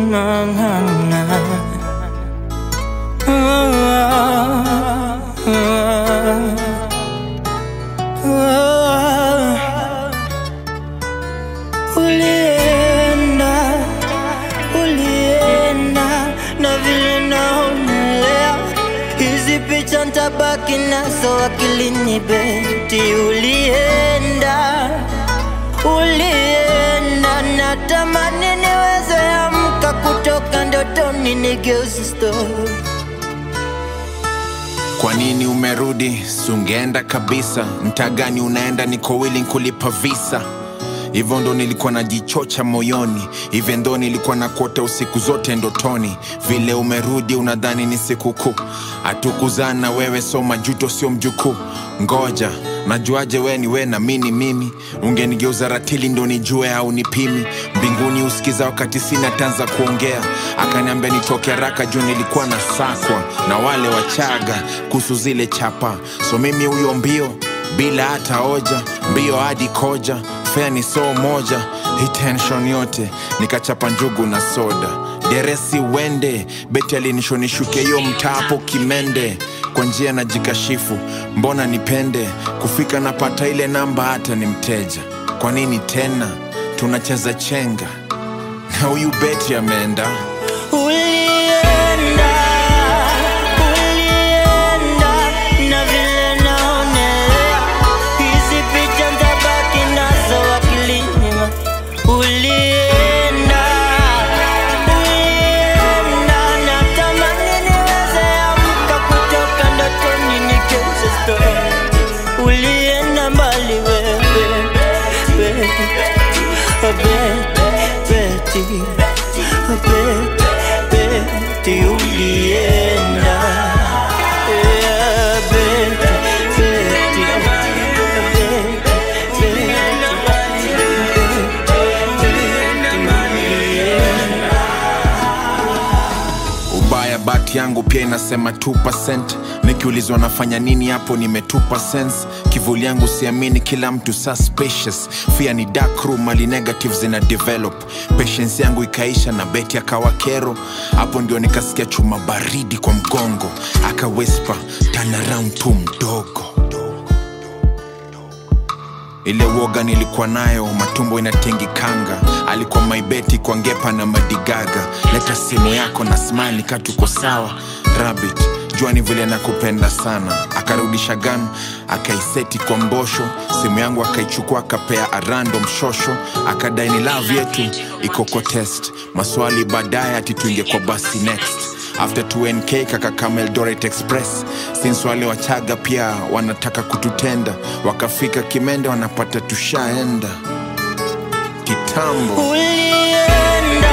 Ulienda, ulienda na vile naonelea, hizi picha ntabaki nazo akilini beti. Ulienda, ulienda, natamani niweze amka kutoka ndotoni nigeuze story. Kwa nini umerudi? Sungeenda kabisa. Mtaa gani unaenda? Niko willing kulipa visa. Hivyo ndo nilikuwa najichocha moyoni, even though nilikuwa na kuota usiku zote ndotoni. Vile umerudi unadhani ni sikukuu, hatukuzana wewe, so majuto sio mjukuu. Ngoja najuaje we ni we na mini mimi? Ungenigeuza ratili ndo nijue au nipimi? Mbinguni usikiza wakati sina tanza kuongea, akaniambia nitoke haraka juu nilikuwa na sakwa na wale wachaga kuhusu zile chapa, so mimi huyo mbio bila hata hoja, mbio hadi koja, fea ni soo moja, hii tension yote nikachapa njugu na soda, deresi wende beti alinishonishuke hiyo mtapo kimende kwa njia na jikashifu, mbona nipende kufika napata ile namba hata ni mteja. Kwa nini tena tunacheza chenga na huyu beti ameenda Ulienda, ulienda, na vile naonelea, hizi picha ntabaki nazo akilini mwa- Ulienda, ulienda, natamani niweze amka kutoka ndotoni nigeuze story. Ulienda mbali wewe, wewe, Betty, Betty, ulienda. Yeah, Betty, Betty, ubaya bati yangu pia inasema 2% nikiulizwa nafanya nini hapo nimetupa sense kivuli yangu siamini kila mtu suspicious fia ni dark room mali negative zina develop patience yangu ikaisha na beti akawa kero hapo ndio nikasikia chuma baridi kwa mgongo aka whisper turn around tu mdogo ile woga nilikuwa nayo matumbo inatingikanga alikuwa maibeti kwa ngepa na madigaga leta simu yako na smile katuko sawa rabbit jua ni vile nakupenda sana akarudisha gan akaiseti kwa mbosho simu yangu akaichukua akapea arando mshosho akadai ni love yetu iko kwa test maswali baadaye ati tuinge kwa basi next after 2nk kakakama eldoret express since wale wachaga pia wanataka kututenda wakafika kimende wanapata tushaenda kitambo Ulienda,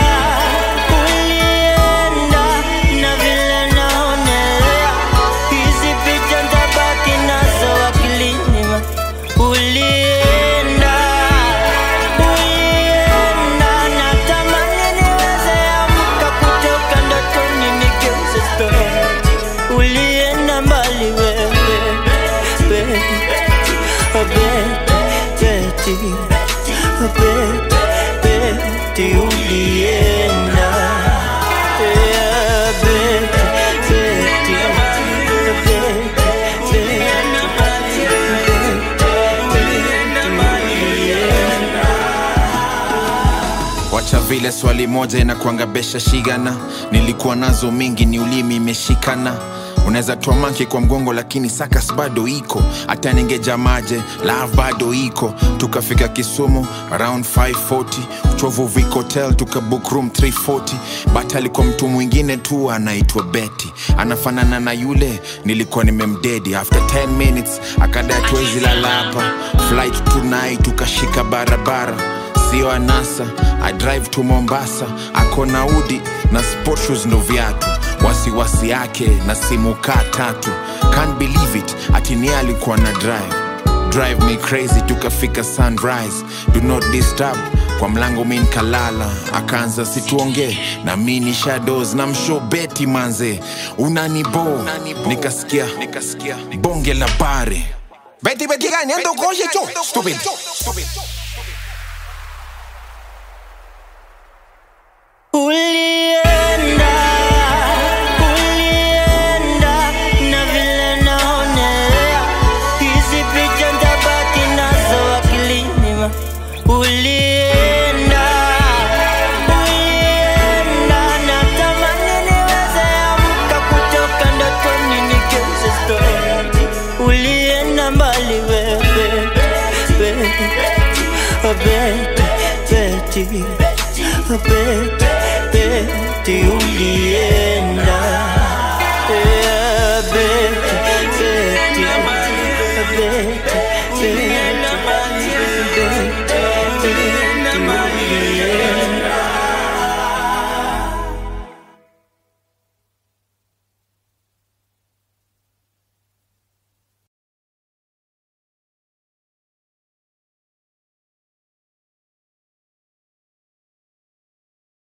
ulienda, na vile naonelea, hizi picha ntabaki nazo akilini mwa- Ulienda, ulienda, natamani niweze amka kutoka ndotoni nigeuze story. Ulienda mbali wewe, Betty, Betty, Betty, ulienda. Yeah, Betty, Betty, wacha vile swali moja inakwanga besha shigana nilikuwa nazo mingi ni ulimi imeshikana unaweza toa manki kwa mgongo lakini sakas bado iko hata ningejamaje love bado iko tukafika kisumu around 540 uchovu Vic hotel tukabook room 340 but alikuwa mtu mwingine tu anaitwa beti anafanana na yule nilikuwa nimemdedi after 10 minutes akadai tuwezi lala hapa flight tonight tukashika barabara sio anasa i drive to mombasa ako na udi na sport shoes ndo viatu wasiwasi yake na simu kaa tatu can't believe it atini alikuwa na drive drive me crazy tukafika sunrise do not disturb kwa mlango mi nkalala akaanza situongee na mi ni shadows na msho beti manze unanibo nikasikia nikasikia bonge la bare beti beti gani endo koje cho stupid Ulienda Beti, Beti ulienda